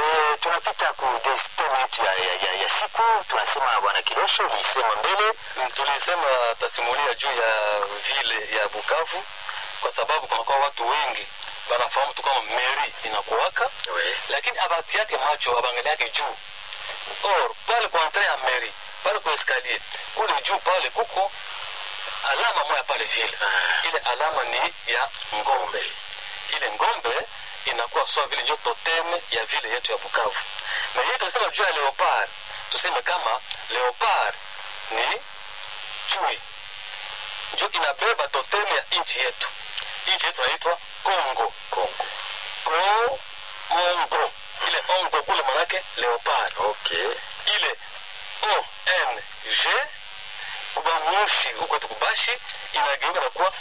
Eh, tunapita ku destiny yetu ya, ya, ya, ya siku tunasema bwana Kilosho ulisema mbele Mm, tulisema tasimulia juu ya vile ya Bukavu kwa sababu kunakuwa watu wengi wanafahamu tu kama meri inakuwaka we. lakini abati yake macho abangali yake juu or pale kwa entrée ya meri pale kwa escalier kule juu pale kuko alama moya pale vile Ah. ile alama ni ya ngombe ile ngombe inakuwa sawa vile ndio toteme ya vile yetu ya Bukavu na hii tunasema juu ya leopard tuseme kama leopard ni chui njo inabeba toteme ya nchi yetu nchi yetu inaitwa Kongo Kongo ko mongo ile ongo kule manake leopard okay ile ong kuba mushi huko tukubashi inageuka na kuwa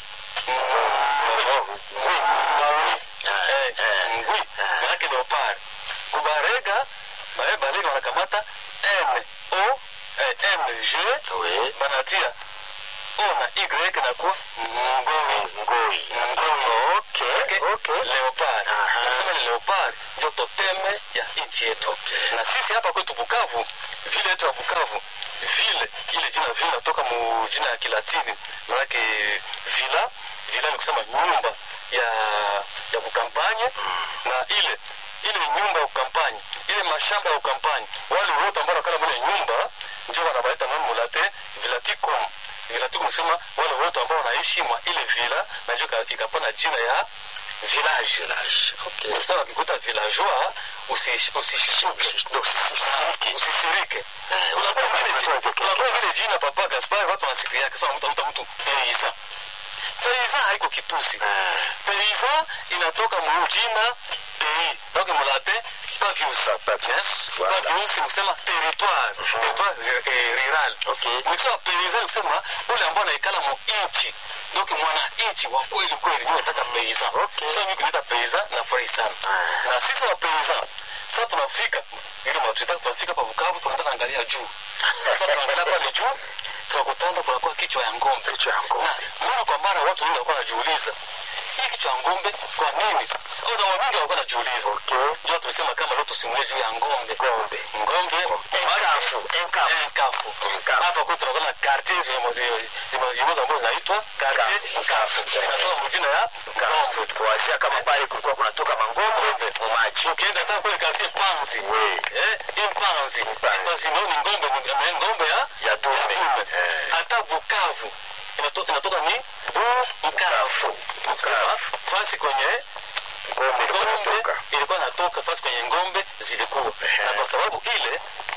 ngwi Ah, Eh, eh. ngwi manake leopard kubarega bae balega wanakamata n o eh, ng we. banatia o na y nakuwa ngoi ngoi ngoi okay okay leopard Aha. nasema ni leopard ndio toteme ya nchi yetu na sisi hapa kwetu bukavu vile yetu ya bukavu vile ile jina vile natoka mu jina ya kilatini manake vila vila ni kusema nyumba ya ya kukampanye na ile ile nyumba ya kukampanye ile mashamba ya kukampanye wale wote ambao wanakala mule nyumba ndio wanabaita nani mulate vilaticum vilaticum nasema wale wote ambao wanaishi mwa ile vila na ndio ika- ikapana jina ya village village okay Ndio sawa ukikuta villageois usi- usishtuke Ndio, usisirike. usisirike Eh, unakuwa unakuwa vile unatoa ji- joke unakuwa vile jina papa gaspar watu wanasikia yake sawa mtu mtu mtu paysan paysan haiko kitusi Ah. paysan inatoka mu jina pays donc mulate papius Papius, voilà. papius ni kusema territoire territoire eh, rural Okay. nikisema paysan ni kusema ule ambao anaikala mu inchi donc mwana inchi wa kweli kweli ndio nataka paysan Okay. so mimi kuleta paysan na furahi sana Ah. na sisi wa paysan sasa tunafika ile matuita tunafika pa Bukavu tunaenda angalia juu sasa tunaangalia pale juu tunakutana kunakuwa kichwa ya ng'ombe Kichwa ya ng'ombe. na mara kwa mara watu wengi walikuwa wanajiuliza hii kichwa ya ng'ombe kwa nini au na wengi walikuwa wanajiuliza Okay. ndio tumesema kama leo tusimulie juu ya ng'ombe Ng'ombe. ng'ombe Enkafu, enkafu. enkafu Enkafu. hapa kwetu tunakuwa na quartier zimoja ambazo zinaitwa quartier enkafu inatoka mjina ya ng'ombe kuwazia kama pale kulikuwa kunatoka mangombe maji ukienda hata kule quartier panzi We. eh impanzi Impanzi. panzi ndio ni ng'ombe ni ng'ombe ya Ya dume. Eh. hata Bukavu inatoka inatoka ni Bukavu kusema Bukavu. fasi kwenye ngombe ilikuwa ngombe inatoka ilikuwa natoka fasi kwenye ngombe zilikuwa Ehe. na kwa sababu ile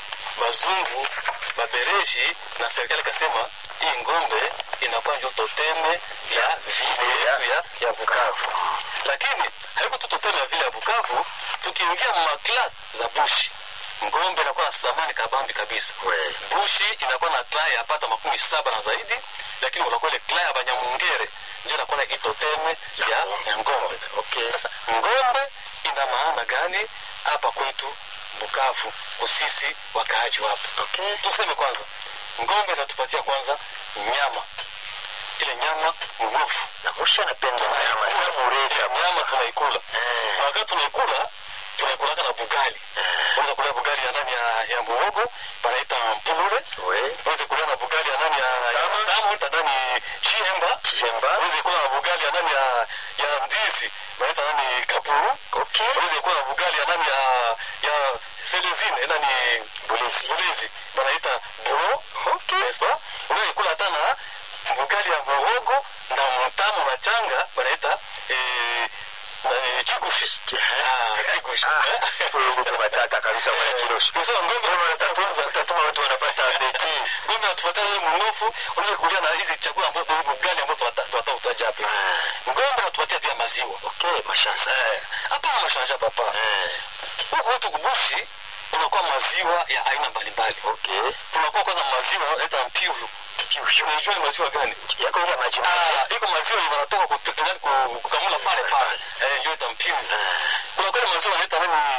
wazungu mabereji na serikali ikasema hii ngombe inakuwa ndio toteme ya vile yetu ya, ya Bukavu lakini haiko tu toteme ya vile ya Bukavu tukiingia makla za bushi ngombe inakuwa na samani kabambi kabisa We. bushi inakuwa na kla ya pata makumi saba na zaidi lakini unakuwa ile kla ya banyamungere ndio inakuwa na itoteme ya, ya ngombe okay sasa ngombe ina maana gani hapa kwetu Bukavu kusisi wakaaji wapo? okay Tuseme kwanza, ngombe inatupatia kwanza nyama, ile nyama mnofu na mushi anapenda nyama sana mureka ile nyama tunaikula Eh. na wakati tunaikula tunaikulaka na bugali unaweza kula bugali ya nani ya, ya muhogo panaita mpulule we unaweza kula na bugali ya nani ya, ya tamu ita nani chihemba chihemba unaweza kula na bugali ya nani ya, ya ndizi panaita nani kapuru okay unaweza kula na bugali ya nani ya, ya selezine nani bulezi bulezi banaita bro okay n'est-ce pas unaweza kula hata na bugali ya muhogo na mtamu na changa banaita eh, nani, chigushi Ah, chigushi ngombe matata kabisa mwana kiroshi Unasema ngombe Tatuma- tatuma watu wanapata beti ngombe natupatia ile mnofu unaweza kulia na hizi chakula ambazo bugali ambazo tunata- tunataka utaja hapa ngombe natupatia pia maziwa okay mashansa Eh, hapana mashanja papa Eh, huku wetu kubushi kunakuwa maziwa ya aina mbalimbali okay kunakuwa kwanza maziwa naita mpivu unajua ni maziwa gani yako ile maji maji Ah, iko maziwa yenye wanatoka kut- yaani ku- kukamula pale pale eh ndio ita mpivu kuna kweli maziwa wanaita nani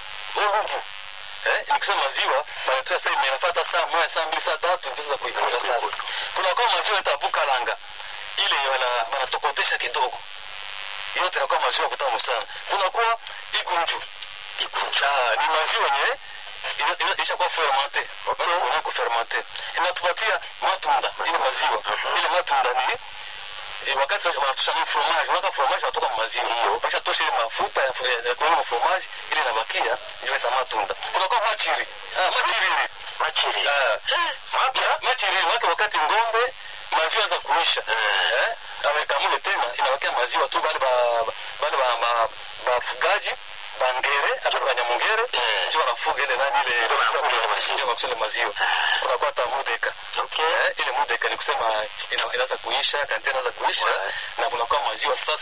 olubu eh nikisema maziwa wanatoa sasa inafuata saa moja saa mbili saa tatu ndio kuikuza sasa kuna kwa maziwa itapuka langa ile wana wanatokotesha kidogo yote inakuwa maziwa kutamu sana kuna kuwa igunju ikunja Ah, ni maziwa yenye ina- ina- ishakuwa fermente Okay. Ina kufermente inatupatia matunda ile maziwa ile matunda ni eh, wakati wanasha- wanatosha mu fromage wanaka fromage wanatoka mu maziwa wakisha tosha ile mafuta ya ya- ya kuona mu fromage ile inabakia ndio ita matunda kunakuwa machiri ah machiriri machiri ah mapya machiriri wake wakati ngombe maziwa za kuisha eh amekamule tena inabakia maziwa tu bale ba bale ba ba- bafugaji bangere hata banyamungere Eh. ndio wanafuga ile nani ile Ndio wanakula ile maziwa. ndio wanakula ile maziwa kunakuwa hata mudeka okay eh ile mudeka ni kusema ina- inaanza kuisha kantena inaanza kuisha Ouais. na kunakuwa maziwa sasa